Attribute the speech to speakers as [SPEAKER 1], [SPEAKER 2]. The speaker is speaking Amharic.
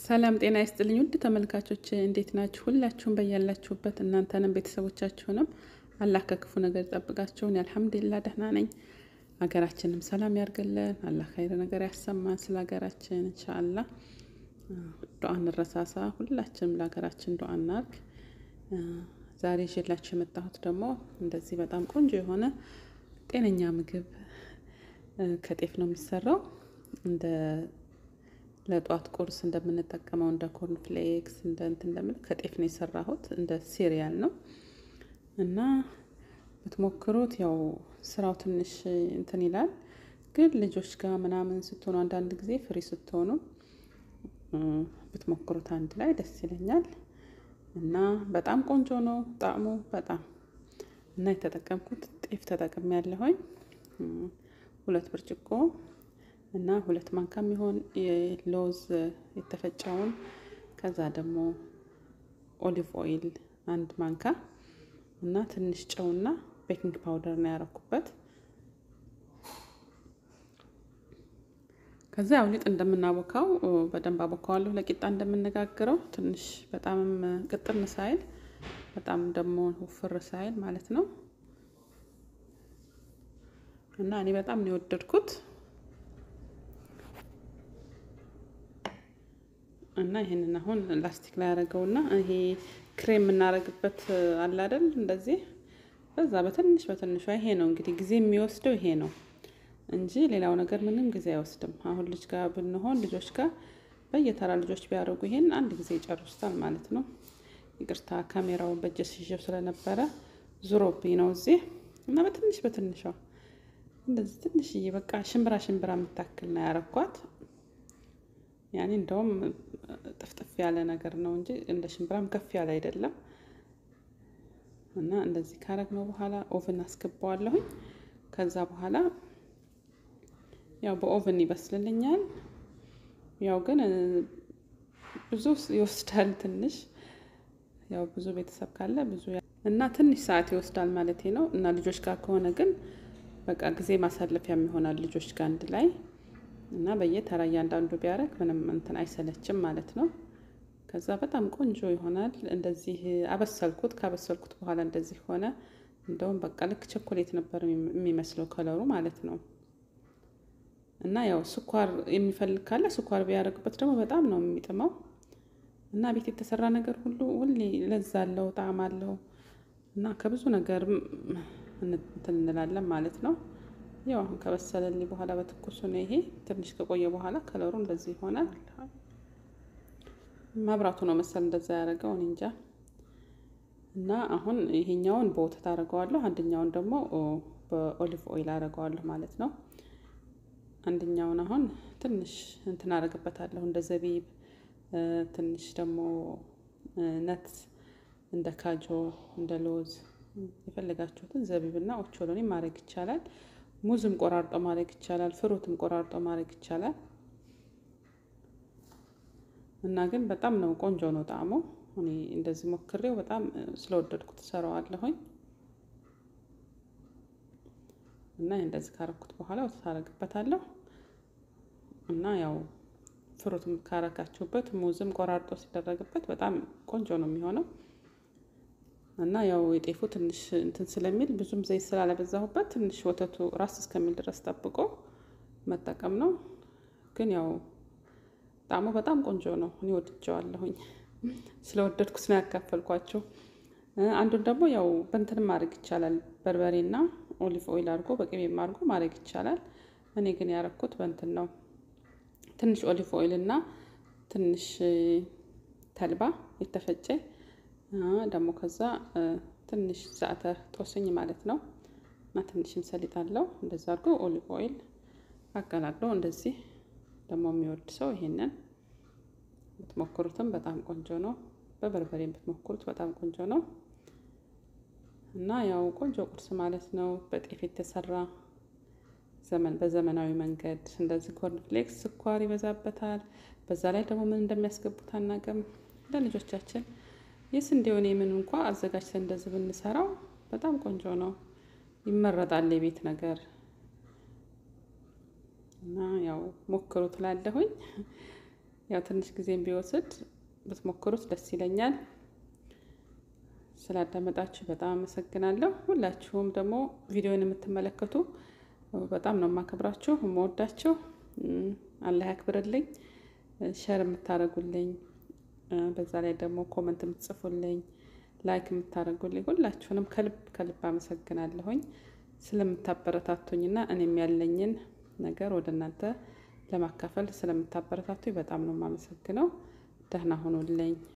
[SPEAKER 1] ሰላም ጤና ይስጥልኝ ውድ ተመልካቾች እንዴት ናችሁ? ሁላችሁም በያላችሁበት እናንተንም ቤተሰቦቻችሁንም አላህ ከክፉ ነገር ይጠብቃችሁን። አልሐምዱሊላህ ደህና ነኝ። ሀገራችንም ሰላም ያርግልን። አላህ ኸይር ነገር ያሰማን። ስለ ሀገራችን ኢንሻአላህ ዱዓ እንረሳሳ። ሁላችንም ለሀገራችን ዱዓ እናርግ። ዛሬ ይዤላችሁ የመጣሁት ደግሞ እንደዚህ በጣም ቆንጆ የሆነ ጤነኛ ምግብ ከጤፍ ነው የሚሰራው እንደ ለጧት ቁርስ እንደምንጠቀመው እንደ ኮርን ፍሌክስ እንደ እንትን እንደምን ከጤፍ ነው የሰራሁት። እንደ ሲሪያል ነው እና ብትሞክሩት ያው ስራው ትንሽ እንትን ይላል፣ ግን ልጆች ጋር ምናምን ስትሆኑ አንዳንድ ጊዜ ፍሪ ስትሆኑ ብትሞክሩት አንድ ላይ ደስ ይለኛል። እና በጣም ቆንጆ ነው ጣዕሙ በጣም እና የተጠቀምኩት ጤፍ ተጠቅሜ ያለሁኝ ሁለት ብርጭቆ እና ሁለት ማንካ የሚሆን የሎዝ የተፈጨውን ከዛ ደግሞ ኦሊቭ ኦይል አንድ ማንካ እና ትንሽ ጨውና ቤኪንግ ፓውደር ነው ያረኩበት። ከዛ ያው ሊጥ እንደምናቦካው በደንብ አቦካዋለሁ ለቂጣ እንደምነጋግረው ትንሽ በጣምም ቅጥን ሳይል በጣም ደግሞ ውፍር ሳይል ማለት ነው። እና እኔ በጣም ነው የወደድኩት። እና ይሄንን አሁን ላስቲክ ላይ ያደረገውና ይሄ ክሬም የምናደርግበት አለ አይደል? እንደዚህ በዛ በትንሽ በትንሿ ይሄ ነው እንግዲህ ጊዜ የሚወስደው ይሄ ነው እንጂ ሌላው ነገር ምንም ጊዜ አይወስድም። አሁን ልጅ ጋር ብንሆን ልጆች ጋር በየተራ ልጆች ቢያደርጉ ይሄን አንድ ጊዜ ይጨርሱታል ማለት ነው። ይቅርታ ካሜራውን በእጄ ይዤው ስለነበረ ዙሮብኝ ነው እዚህ እና በትንሽ በትንሿ እንደዚህ ትንሽዬ በቃ ሽምብራ ሽምብራ የምታክል ነው ያረኳት። ያኔ እንደውም ጥፍጥፍ ያለ ነገር ነው እንጂ እንደ ሽምብራም ከፍ ያለ አይደለም። እና እንደዚህ ካረግነው በኋላ ኦቭን አስገባዋለሁኝ። ከዛ በኋላ ያው በኦቭን ይበስልልኛል። ያው ግን ብዙ ይወስዳል ትንሽ ያው ብዙ ቤተሰብ ካለ ብዙ እና ትንሽ ሰዓት ይወስዳል ማለቴ ነው። እና ልጆች ጋር ከሆነ ግን በቃ ጊዜ ማሳለፊያም ይሆናል ልጆች ጋር አንድ ላይ እና በየተራ እያንዳንዱ ቢያደርግ ምንም እንትን አይሰለችም ማለት ነው። ከዛ በጣም ቆንጆ ይሆናል። እንደዚህ አበሰልኩት። ካበሰልኩት በኋላ እንደዚህ ሆነ። እንደውም በቃ ልክ ቸኮሌት ነበር የሚመስለው ከለሩ ማለት ነው። እና ያው ስኳር የሚፈልግ ካለ ስኳር ቢያደርግበት ደግሞ በጣም ነው የሚጥመው። እና ቤት የተሰራ ነገር ሁሉ ሁሌ ለዛ አለው፣ ጣዕም አለው እና ከብዙ ነገር እንትን እንላለን ማለት ነው። ያው አሁን ከበሰለልኝ በኋላ በትኩሱ ነው ይሄ። ትንሽ ከቆየ በኋላ ከለሩ እንደዚህ ይሆናል። መብራቱ ነው መሰል እንደዛ ያደረገው እኔ እንጃ። እና አሁን ይሄኛውን በወተት አደርገዋለሁ፣ አንደኛውን ደግሞ በኦሊቭ ኦይል አደርገዋለሁ ማለት ነው። አንደኛውን አሁን ትንሽ እንትን አደርግበታለሁ እንደ ዘቢብ፣ ትንሽ ደግሞ ነት እንደ ካጆ እንደ ሎዝ የፈለጋችሁትን ዘቢብና ኦቾሎኒ ማድረግ ይቻላል። ሙዝም ቆራርጦ ማድረግ ይቻላል። ፍሩትም ቆራርጦ ማድረግ ይቻላል። እና ግን በጣም ነው ቆንጆ ነው ጣዕሙ። እኔ እንደዚህ ሞክሬው በጣም ስለወደድኩት እሰራዋለሁኝ። እና እንደዚህ ካረኩት በኋላ ወተት አደርግበታለሁ እና ያው ፍሩትም ካረጋችሁበት ሙዝም ቆራርጦ ሲደረግበት በጣም ቆንጆ ነው የሚሆነው። እና ያው የጤፉ ትንሽ እንትን ስለሚል ብዙም ዘይት ስላለበዛሁበት ትንሽ ወተቱ ራስ እስከሚል ድረስ ጠብቆ መጠቀም ነው። ግን ያው ጣዕሙ በጣም ቆንጆ ነው። እኔ ወድጀዋለሁኝ። ስለወደድኩት ነው ያካፈልኳቸው። አንዱን ደግሞ ያው በእንትንም ማድረግ ይቻላል። በርበሬና ኦሊቭ ኦይል አድርጎ በቅቤም አድርጎ ማድረግ ይቻላል። እኔ ግን ያረኩት በእንትን ነው። ትንሽ ኦሊቭ ኦይል እና ትንሽ ተልባ የተፈጨ ደግሞ ከዛ ትንሽ ዛዕተር ጦስኝ ማለት ነው እና ትንሽም ሰሊጥ አለው። እንደዛ አድርጎ ኦሊቭ ኦይል አቀላቅሎ እንደዚህ ደግሞ የሚወድ ሰው ይሄንን ብትሞክሩትም በጣም ቆንጆ ነው። በበርበሬ ብትሞክሩት በጣም ቆንጆ ነው እና ያው ቆንጆ ቁርስ ማለት ነው። በጤፍ የተሰራ ዘመን በዘመናዊ መንገድ እንደዚህ ኮርን ፍሌክስ ስኳር ይበዛበታል። በዛ ላይ ደግሞ ምን እንደሚያስገቡት አናውቅም። ለልጆቻችን የስንዴውን የምን እንኳ አዘጋጅተን እንደዚህ ብንሰራው በጣም ቆንጆ ነው፣ ይመረጣል የቤት ነገር እና ያው ሞክሩ ትላለሁኝ። ያው ትንሽ ጊዜም ቢወስድ ብትሞክሩት ደስ ይለኛል። ስላዳመጣችሁ በጣም አመሰግናለሁ። ሁላችሁም ደግሞ ቪዲዮን የምትመለከቱ በጣም ነው የማከብራችሁ የምወዳችሁ። አላህ ያክብርልኝ። ሸር የምታደርጉልኝ በዛ ላይ ደግሞ ኮመንት የምትጽፉልኝ ላይክ የምታደርጉልኝ ሁላችሁንም ከልብ ከልብ አመሰግናለሁኝ ስለምታበረታቱኝና እኔም ያለኝን ነገር ወደ እናንተ ለማካፈል ስለምታበረታቱኝ በጣም ነው የማመሰግነው። ደህና ሁኑልኝ።